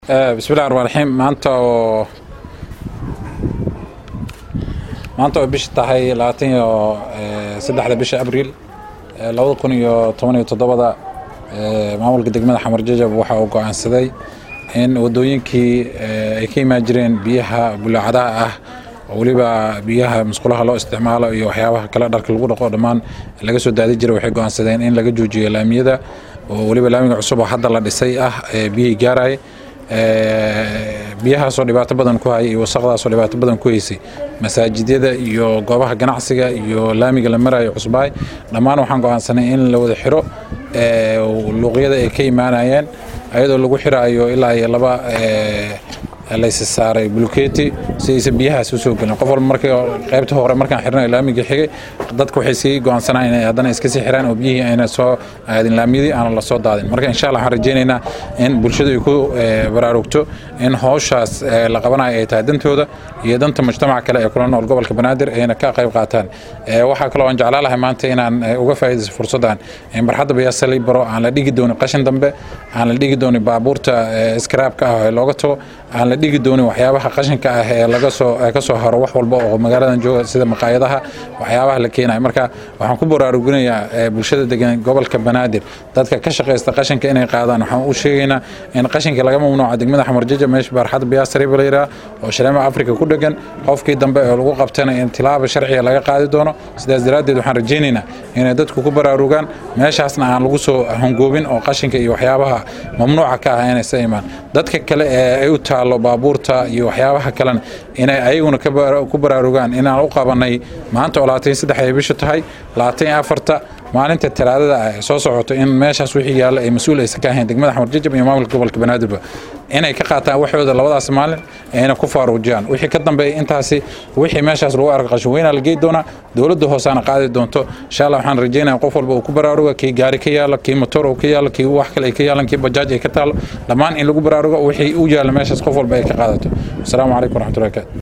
bismillahi raxmaan raxiim maanta oo maanta oo bisha tahay labaatan iyo saddexda bisha abriil labada kun iyo toban iyo toddobada maamulka degmada xamar jajab waxa uu go-aansaday in wadooyinkii ay ka imaan jireen biyaha bulaacadaha ah oo weliba biyaha musqulaha loo isticmaalo iyo waxyaabaha kale dharka lagu dhaqo dhammaan laga soo daadi jiray waxay go-aansadeen in laga joojiyo laamiyada oo weliba laamiga cusub oo hadda la dhisay ah ee biyihii gaaraya biyahaasoo dhibaato badan ku hayay iyo wasaqdaasoo dhibaato badan ku haysay masaajidyada iyo goobaha ganacsiga iyo laamiga la marayo cusbaay dhammaan waxaan go-aansanay in la wada xiro luuqyada ay ka imaanayeen ayadoo lagu xiraayo ilaa iyo laba laysi saaray buluketi si aysan biyahaas usoo gelin qof walba markii qaybta hore markaan xirnay laamigii xigay dadku waxay sii go-aansanaa inay haddana iska sii xiraan oo biyihii ayna soo aadin laamiyadii aanan la soo daadin marka insha allah waxaan rajaynaynaa in bulshadu ay ku baraarugto in howshaas la qabanayo ay tahay dantooda iyo danta mujtamaca kale ee kula nool gobolka banaadir ayna ka qayb qaataan waxaa kaloo aan jeclaan lahay maanta inaan uga faa'iidaysto fursaddan in barxadda bayaasali baro aan la dhigi doonin qashin dambe aan la dhigi doonin baabuurta iskaraabka ah ee looga tago aan la dhigi doonin waxyaabaha qashinka ah ee laga soo ka soo haro wax walba oo magaaladan jooga sida maqaayadaha waxyaabaha la keenayo marka waxaan ku baraaruginayaa bulshada degan gobolka banaadir dadka ka shaqaysta qashinka inay qaadaan waxaan u sheegaynaa in qashinka laga mamnuuca degmada xamar jaja meesha barxadda biyaasariba la yidhaha oo shareema afrika ku dhegan qofkii dambe ee lagu qabtana in tilaaba sharciga laga qaadi doono sidaas daraaddeed waxaan rajaynaynaa inay dadku ku baraarugaan meeshaasna aan lagu soo hongoobin oo qashinka iyo waxyaabaha mamnuuca ka ah inaysa imaan dadka kale ee ay u taallo baabuurta iyo waxyaabaha kalena inay ayaguna ku baraarugaan inaan u qabanay maanta oo labaatan saddex ay bishu tahay labaatan iyo afarta maalinta talaadada ah ee soo socoto in meeshaas wixii yaalla ay mas-uul aysan ka ahayn degmada xamar jajab iyo maamulka gobolka banaadirba inay ka qaataan waxooda labadaas maalin ayna ku faaruujiyaan wixii ka dambeeya intaasi wixii meeshaas lagu arko qashin weynaa la geey doonaa dowladda hoosaana qaadi doonto insha allah waxaan rajaynaya qof walba uu ku baraaruga kii gaari ka yaalo kii motor uu ka yaalo kii wax kale ay ka yaalan kii bajaaj ay ka taalo dhammaan in lagu baraarugo wixii u yaalla meeshaas qof walba ay ka qaadato asalaamu calaykum waraxmatullahi barakaatu